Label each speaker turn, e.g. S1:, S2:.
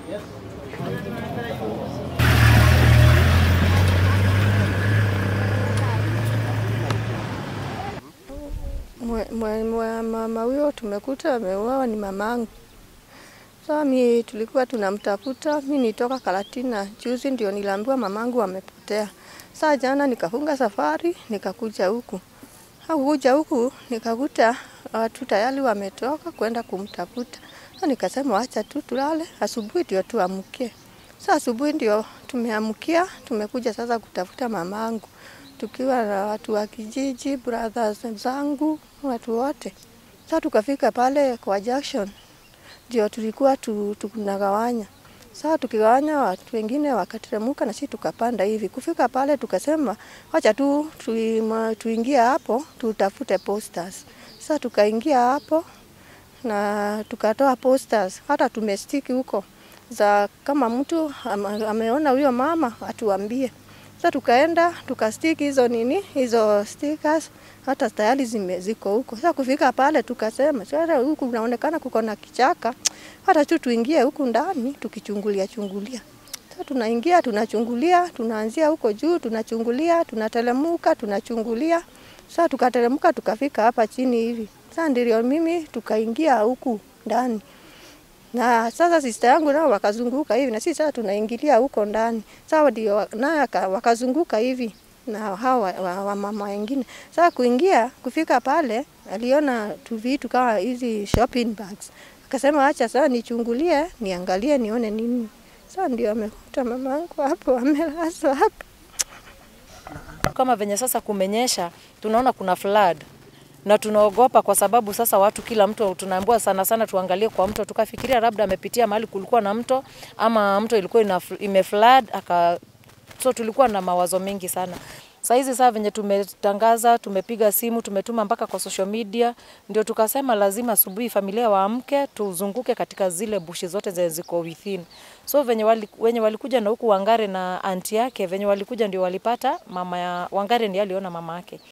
S1: Mwe- mwe- mwe- Mama huyo tumekuta ameuawa ni mamangu. Sasa mi tulikuwa tunamtafuta, mi nitoka Karatina juzi, ndio niliambiwa mamangu amepotea. Saa jana nikafunga safari nikakuja huku, hakukuja huku nikakuta watu tayari wametoka kwenda kumtafuta. Sasa nikasema wacha tu tulale, asubuhi ndio tuamkie. Sasa asubuhi ndio tumeamkia, tumekuja sasa kutafuta mamangu tukiwa na watu wa kijiji, brothers zangu, watu wote. Sasa tukafika pale kwa junction, ndio tulikuwa tu, tunagawanya. Sasa tukigawanya, watu wengine wakateremka na sisi tukapanda hivi. Kufika pale tukasema wacha tu tuima- tuingie hapo tutafute posters. Sasa tukaingia hapo na tukatoa posters, hata tumestiki huko za kama mtu ama- ameona huyo mama atuambie. Sasa tukaenda tukastiki hizo nini hizo stickers, hata tayari zime ziko huko. Sasa kufika pale tukasema sasa huku kunaonekana kuko na kichaka, hata tu tuingie huku ndani tukichungulia chungulia. Sasa tunaingia tunachungulia, tunaanzia huko juu tunachungulia, tunatelemuka tunachungulia. Sasa tukateremka tukafika hapa chini hivi. Sasa ndio mimi tukaingia huku ndani. Na sasa sista yangu nao wakazunguka hivi na sisi sasa tunaingilia huko ndani. Sasa ndio naye aka- wakazunguka hivi na hawa wa, wa mama wengine. Sasa kuingia kufika pale aliona tu vitu kama hizi shopping bags. Akasema acha sasa nichungulie, niangalie nione nini. Sasa ndio amekuta mamangu hapo amelazwa hapo.
S2: Kama venye sasa kumenyesha, tunaona kuna flood na tunaogopa kwa sababu sasa watu kila mtu tunaambiwa sana sana tuangalie kwa mto, tukafikiria labda amepitia mahali kulikuwa na mto ama mto ilikuwa ina, ime flood aka so tulikuwa na mawazo mengi sana. Saa hizi saa venye tumetangaza, tumepiga simu, tumetuma mpaka kwa social media, ndio tukasema lazima asubuhi familia waamke, tuzunguke katika zile bushi zote zenye ziko within. So venye wali, wenye walikuja na huku Wangare na anti yake, venye walikuja ndio walipata mama ya Wangare ndiye aliona mama yake.